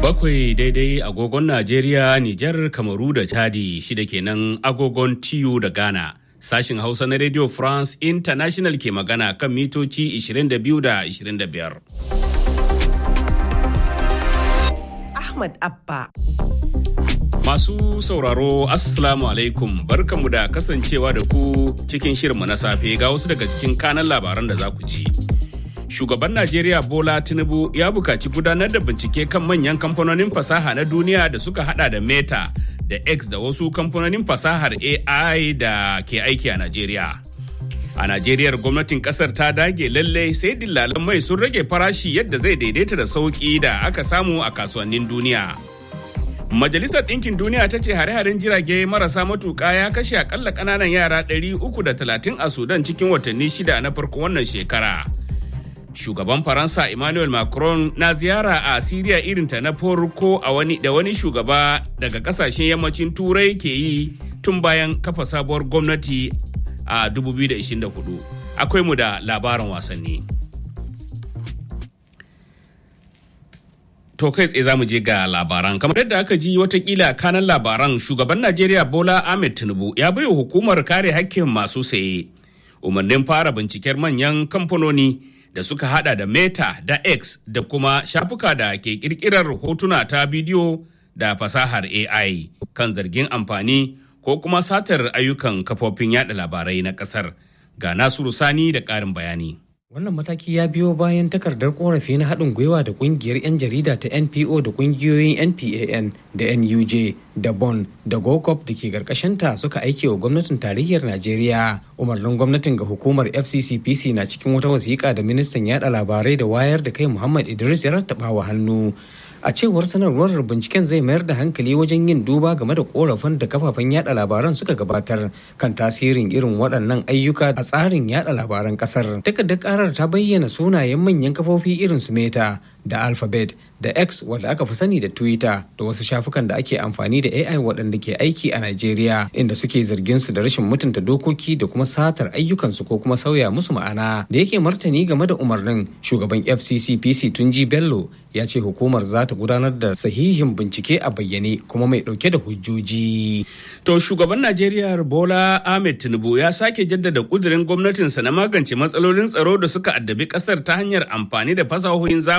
Bakwai daidai agogon Najeriya, Nijar, Kamaru da Chadi shida kenan agogon TU da Ghana. Sashin Hausa na Radio France International ke magana kan mitoci 22 da 25. Ahmad Abba. Masu sauraro Assalamu alaikum barkanmu da kasancewa da ku cikin shirinmu na safe ga wasu daga cikin kanan labaran da za ku ji. Shugaban Najeriya Bola Tinubu ya bukaci gudanar da bincike kan manyan kamfanonin fasaha na duniya da suka hada da Meta da X da wasu kamfanonin fasahar AI da ke aiki a Najeriya. A Najeriya gwamnatin kasar ta dage lalle sai dillalan mai sun rage farashi yadda zai daidaita da sauki da aka samu a kasuwannin duniya. Majalisar Ɗinkin Duniya ta ce hare-haren jirage marasa matuƙa ya kashe akalla ƙananan yara 330 a Sudan cikin watanni shida na farko wannan shekara. Shugaban Faransa Emmanuel Macron na ziyara a Siriya irinta na farko a wani da wani shugaba daga kasashen yammacin Turai ke yi tun bayan kafa sabuwar gwamnati a 2024. Akwai mu da labarin wasanni. To kai tsaye za mu je ga labaran. Kamar yadda aka ji watakila kanan labaran shugaban Najeriya Bola Ahmed Tinubu ya baiwa hukumar kare hakkin masu saye umarnin fara binciken manyan kamfanoni da suka hada da Meta da X da kuma shafuka da ke kirkirar hotuna ta bidiyo da fasahar AI kan zargin amfani ko kuma satar ayyukan kafofin yada labarai na kasar. Ga Nasiru Sani da ƙarin bayani. Wannan mataki ya biyo bayan takardar korafi na haɗin gwiwa da ƙungiyar 'yan jarida ta NPO da ƙungiyoyin NPAN da NUJ da BON da GOCOP da ke ƙarƙashinta suka aike wa gwamnatin tarayyar Najeriya. Umarnin gwamnatin ga hukumar FCCPC na cikin wata wasiƙa da ministan yaɗa labarai da wayar da kai Muhammad Idris ya rattaba wa hannu. a cewar sanarwar binciken zai mayar da hankali wajen yin duba game da korafin da kafafen yada labaran suka gabatar kan tasirin irin waɗannan ayyuka a tsarin yada labaran kasar takardar karar ta bayyana sunayen manyan kafofi irin su meta da alphabet da x wanda aka fi sani da twitter da wasu shafukan da ake amfani da ai waɗanda ke aiki a nigeria inda suke zargin su da rashin mutunta dokoki da kuma satar ayyukansu ko kuma sauya musu ma'ana da yake martani game da umarnin shugaban fccpc tunji bello ya ce hukumar za ta gudanar da sahihin bincike a bayyane kuma mai dauke da hujjoji. To shugaban Najeriya Bola Ahmed Tinubu ya sake jaddada kudirin gwamnatinsa na magance matsalolin tsaro da suka addabi kasar ta hanyar amfani da fasahohin zamani